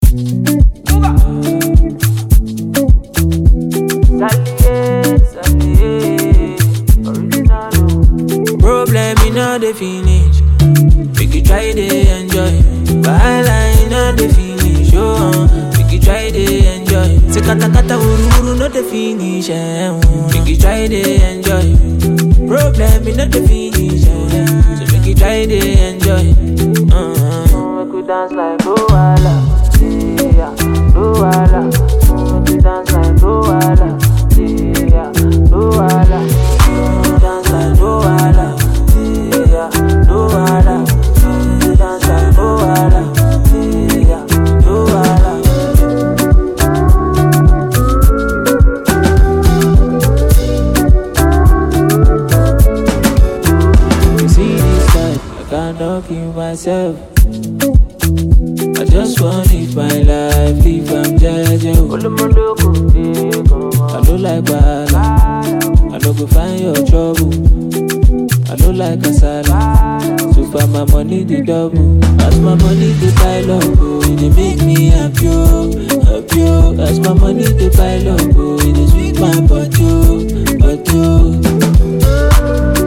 Problem in all the finish. Make you try to enjoy. Wahala in all the finish. Oh, uh, make you try to enjoy. Say kata kata uru uru no the finish. Eh, uh, make you try to enjoy. Problem in all the finish. Eh, so make you try to enjoy. Uh, make we dance like Luala. Yeah, Luala. Make we dance like Luala. Yeah, Luala. Dance like Luala. Yeah, Luala. Dance like Luala. Yeah, Luala. You see this life, I cannot kill myself. I just want live my life, live I'm jeje. I don't like bad, I don't go find your trouble. I don't like kasala, so far my money the double. As my money the pile up, oh, it dey make me happy, oh, happy. oh. As my money the pile up, oh, it dey sweet my body, oh, body. oh.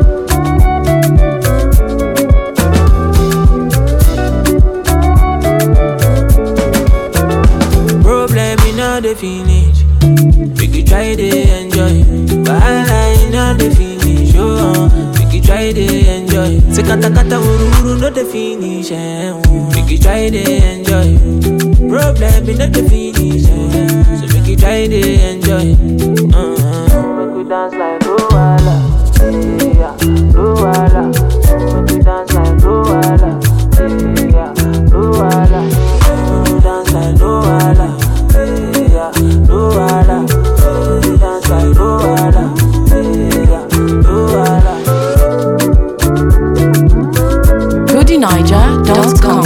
Problem in all the finish. Make you try to enjoy. Wahala in all the finish. Oh, uh, make you try to enjoy. Say kata kata uru uru no the finish. Eh, uh, make you try to enjoy. Problem in all the finish. Eh, so make you try to enjoy. Uh, make we dance like Luala. Yeah, Luala. Make we dance like Luala. Yeah, Luala. Make we dance like Luala. Yeah, Luala. Make we dance like Luala. Yeah, Luala. GoodyNiger.com.